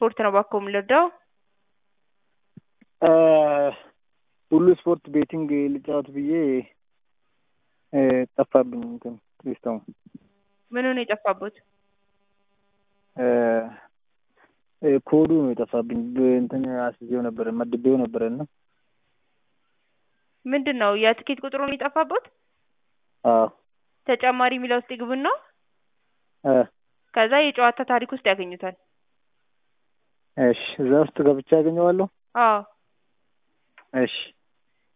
ስፖርት ነው እባክዎ የምንረዳው? ሁሉ ስፖርት ቤቲንግ ልጫወት ብዬ ጠፋብኝ እንትን ሲስተሙ። ምኑ ነው የጠፋቦት? ኮዱ ነው የጠፋብኝ። እንትን አስይዤው ነበረ መድቤው ነበረ እና ምንድን ነው የትኬት ቁጥሩ ነው የጠፋቦት? አዎ ተጨማሪ የሚለው ውስጥ ይግቡና እ ከዛ የጨዋታ ታሪክ ውስጥ ያገኙታል። እሺ እዛ ውስጥ ገብቼ አገኘዋለሁ? አዎ እሺ